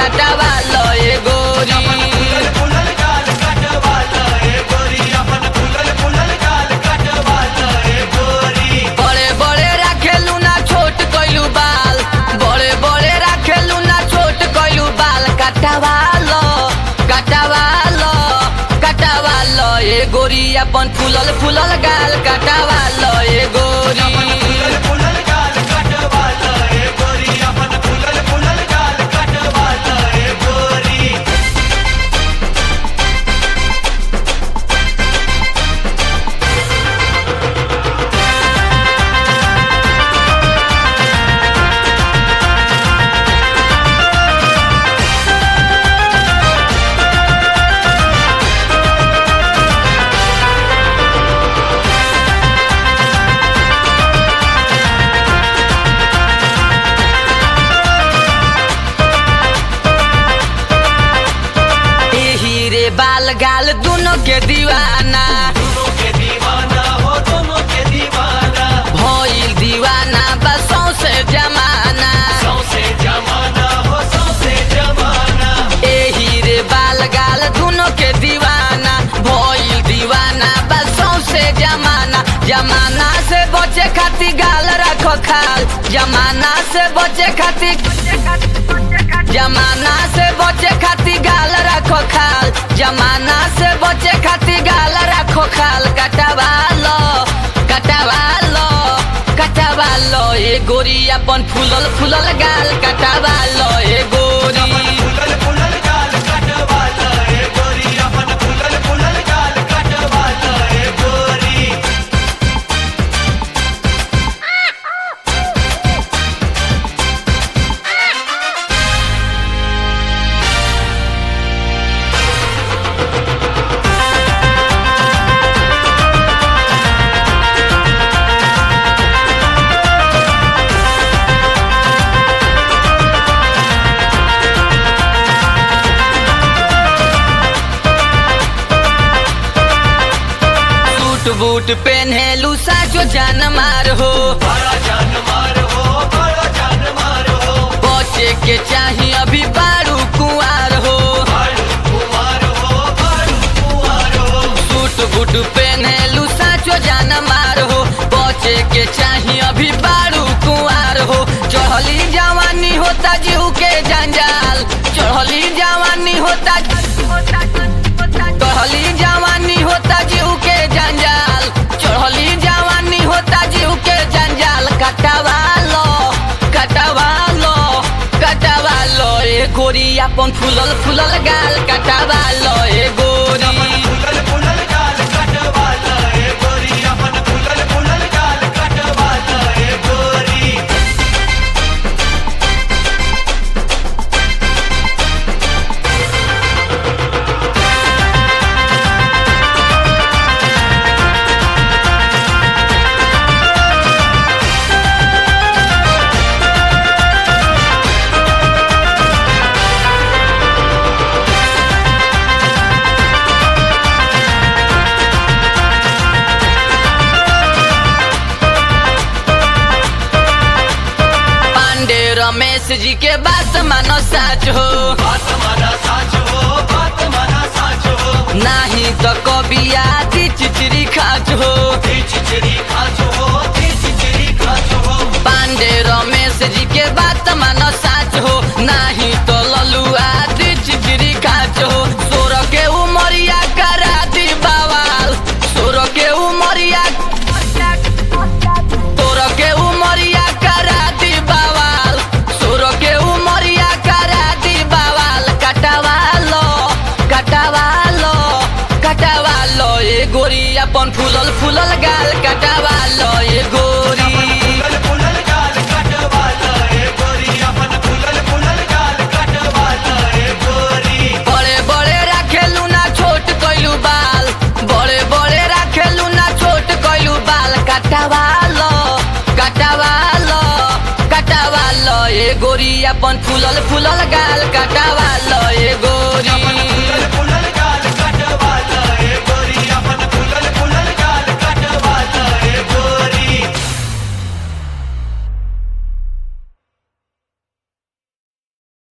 कटवा लो ए गोरी फुलल फुलल गाल कटवाल ए गोरी अपन फुलल फुलल गाल कटवाल ए गोरी बड़े बड़े राखेलू ना छोट कइलू बाल बड़े बड़े राखेलू ना छोट कइलू बाल कटवा लो कटवा लो कटवा लो ए गोरी अपन फूलल फूलल गाल कटवा लो ए गोरी फुलल फुलल गाल कटवाल ए गोरी अपन फुलल फुलल गाल कटवाल ए गोरी एही रे बाल गाल दोनों के दीवाना दोनों के दीवाना हो दोनों के दीवाना भइल दीवाना बसों से जमाना सौसे जमाना हो सौसे जमाना एही रे बाल गाल दोनों के दीवाना भइल दीवाना बसों से जमाना जमाना से बचे खातिर गाल रखो खाल जमाना से बचे खातिर जमाना से बचे खातिर गाल रखो खाल जमाना से बचे खातिर गाल रखो खाल कटवा लो कटवा लो कटवा लो ए गोरी अपन फूलल फूलल गाल कटवा लो ए गोरी फुलल फुलल गाल कटवाल ए गोरी अपन फुलल फुलल गाल कटवाल ए गोरी सूट बूट पहनेलू साचो जान मार हो बड़ा जान मार हो बड़ा जान मार हो बचे के चाही अभी बारू कुआर हो बालू कुमार हो बालू कुमार हो सूट बूट पहनेलू साचो जान मार हो बचे के चाही अभी बारू कुआर हो चढ़ली जवानी होता जीव के जंजाल चढ़ली जवानी होता चढ़ली जवानी होता जीव के जंजाल चढ़ली जवानी होता जीव के जंजाल कटवा लो कटवा लो कटवा लो ए गोरी अपन फूलल फूलल गाल कटवा लो ए गोरी फुलल फुलल गाल कटवाल ए गोरी अपन फुलल फुलल गाल कटवाल ए गोरी पांडे रमेश जी के बात मानो साच हो बात माना साच हो बात माना साच हो नाही तो कभी आदि चिचरी खाच हो ती चिचरी खाच हो ती चिचरी खाच हो पांडे रमेश जी के बात मानो साच हो नाही तो ललू आदि चिचरी खाच हो सोर के उमरिया करा दी बवाल सोर के उमरिया तोर के उमरिया करा दी बवाल सोर के उमरिया करा दी बवाल कटवा लो कटवा लो कटवा लो ए गोरी अपन फूलल फूलल गा